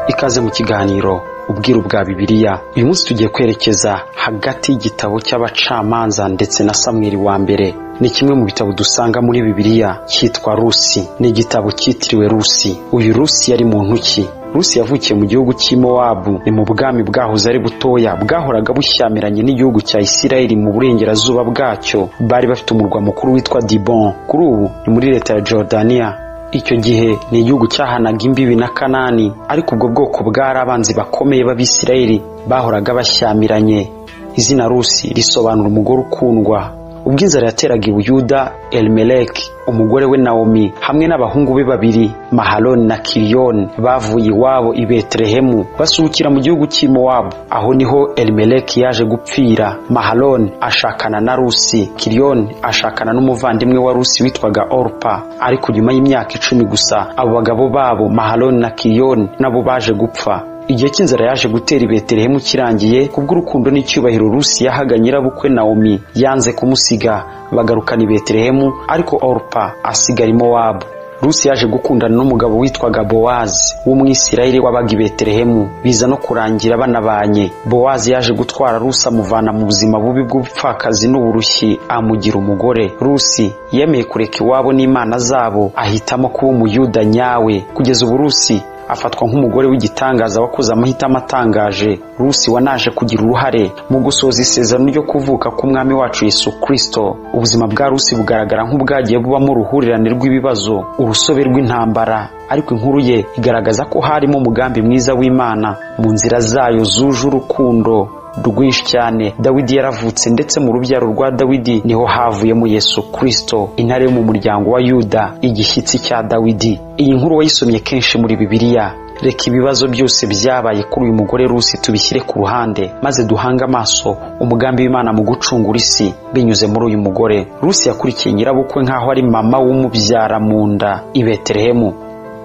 ikaze mu kiganiro ubwiru bwa bibiliya uyu munsi tugiye kwerekeza hagati y'igitabo cy'abacamanza ndetse na samweri wa mbere ni kimwe mu bitabo dusanga muri bibiliya cyitwa rusi ni igitabo cyitiriwe rusi uyu rusi yari muntu ki rusi yavukiye mu gihugu cy'i mowabu ni mu bwami bwahoze ari butoya bwahoraga bushyamiranye n'igihugu cya isirayeli mu burengerazuba bwacyo bari bafite umurwa mukuru witwa dibon kuri ubu ni muri leta ya jordaniya icyo gihe ni igihugu cyahanaga imbibi na kanani ariko ubwo bwoko bwari abanzi bakomeye b'abisirayeli bahoraga bashyamiranye izina rusi risobanura umugore ukundwa ubwo inzara yateraga i buyuda elimeleki umugore we nawomi hamwe n'abahungu be babiri mahaloni na kiriyoni bavuye iwabo i betelehemu basukira mu gihugu cy'i mowabu aho niho elimeleki yaje gupfira mahaloni ashakana na rusi kiriyoni ashakana n'umuvandimwe wa rusi witwaga orupa ariko nyuma y'imyaka icumi gusa abo bagabo babo mahaloni na kiriyoni nabo baje gupfa igihe cy'inzara yaje gutera i betelehemu kirangiye kubw'urukundo n'icyubahiro rusi yahaga nyirabukwe nawomi yanze kumusiga bagarukana i betelehemu ariko orupa asigara i mowabu rusi yaje gukundana n'umugabo witwaga bowazi w'umwisirayeli wabaga i betelehemu biza no kurangira banabanye bowazi yaje gutwara rusi amuvana mu buzima bubi bw'ubupfakazi n'uburushyi amugira umugore rusi yemeye kureka iwabo n'imana zabo ahitamo kuba umuyuda nyawe kugeza ubu rusi afatwa nk'umugore w'igitangaza wakoze amahitamo atangaje rusi wanaje kugira uruhare mu gusoza isezerano ryo kuvuka k'umwami wacu yesu kirisito ubuzima bwa rusi bugaragara nk'ubwagiye bubamo uruhurirane rw'ibibazo urusobe rw'intambara ariko inkuru ye igaragaza ko harimo umugambi mwiza w'imana mu nzira zayo zuje urukundo rwinshi cyane dawidi yaravutse ndetse mu rubyaro rwa dawidi niho havuyemo yesu kirisito intare yo mu muryango wa yuda igishyitsi cya dawidi iyi nkuru wayisomye kenshi muri bibiliya reka ibibazo byose byabaye kuri uyu mugore rusi tubishyire ku ruhande maze duhange amaso umugambi w'imana mu gucungura isi binyuze muri uyu mugore rusi yakurikiye nyirabukwe nk'aho ari mama w'umubyara mu nda i betelehemu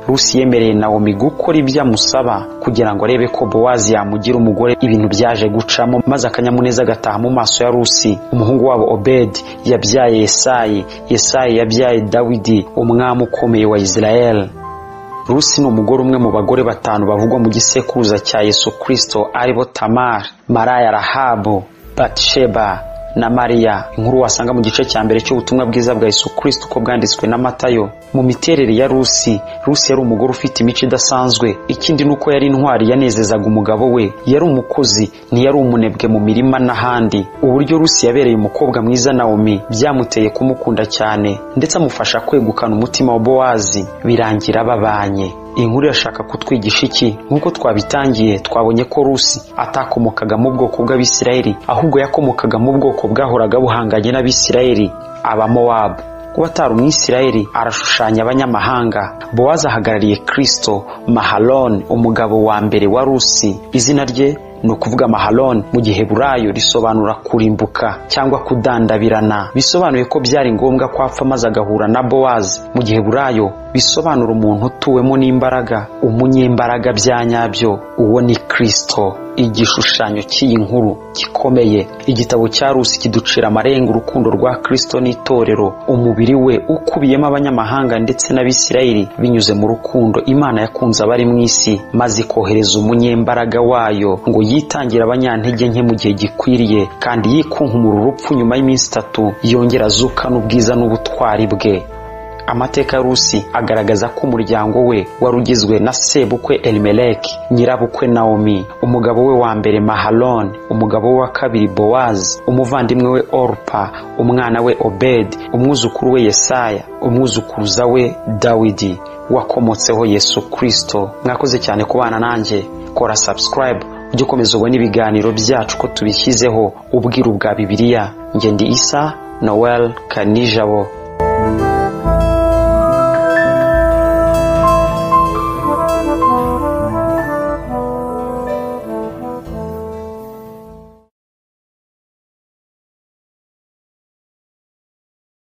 rusi yemereye nawomi gukora ibyo amusaba kugira ngo arebe ko bowazi yamugira umugore ibintu byaje gucamo maze akanyamuneza agataha mu maso ya rusi umuhungu wabo obedi yabyaye yesayi yesayi yabyaye dawidi umwami ukomeye wa isirayeli rusi ni umugore umwe mu bagore batanu bavugwa mu gisekuruza cya yesu kirisito aribo tamari maraya rahabu batsheba na mariya inkuru wasanga mu gice cya mbere cy'ubutumwa bwiza bwa Yesu kirisito uko bwanditswe na matayo mu miterere ya rusi rusi yari umugore ufite imico idasanzwe ikindi ni uko yari intwari yanezezaga umugabo we yari umukozi ntiyari umunebwe mu mirima n'ahandi uburyo rusi yabereye umukobwa mwiza nawomi byamuteye kumukunda cyane ndetse amufasha kwegukana umutima wa bowazi birangira babanye iyi nkuru irashaka kutwigisha iki nk'uko twabitangiye twabonye ko rusi atakomokaga mu bwoko bw'abisirayeli ahubwo yakomokaga mu bwoko bwahoraga buhanganye n'abisirayeli abamowabu kuba atari umwisirayeli arashushanya abanyamahanga bowazi ahagarariye kirisito mahaloni umugabo wa mbere wa rusi izina rye ni ukuvuga mahaloni mu gihe burayo risobanura kurimbuka cyangwa kudandabirana bisobanuye ko byari ngombwa ko apfa maze agahura na bowazi mu gihe burayo bisobanura umuntu utuwemo n'imbaraga umunyembaraga bya nyabyo uwo ni kirisito igishushanyo cy'iyi nkuru gikomeye igitabo cya rusi kiducira amarenga urukundo rwa kirisito n'itorero umubiri we ukubiyemo abanyamahanga ndetse n'abisirayeli binyuze mu rukundo imana yakunze abari mu isi maze ikohereza umunyembaraga wayo ngo yitangire abanyantege nke mu gihe gikwiriye kandi yikunkumura urupfu nyuma y'iminsi itatu yongera azukana ubwiza n'ubutwari bwe amateka ya rusi agaragaza ko umuryango we wari ugizwe na sebukwe elimeleki nyirabukwe nawomi umugabo we wa mbere mahaloni umugabo we wa kabiri bowazi umuvandimwe we orupa umwana we obedi umwuzukuru we yesaya umwuzukuruza we dawidi wakomotseho yesu kirisito mwakoze cyane kubana nanjye kora sabusikarayibu ujye ukomeza ubone ibiganiro byacu ko tubishyizeho ubwiru bwa bibiliya ngende isa noel kanijabo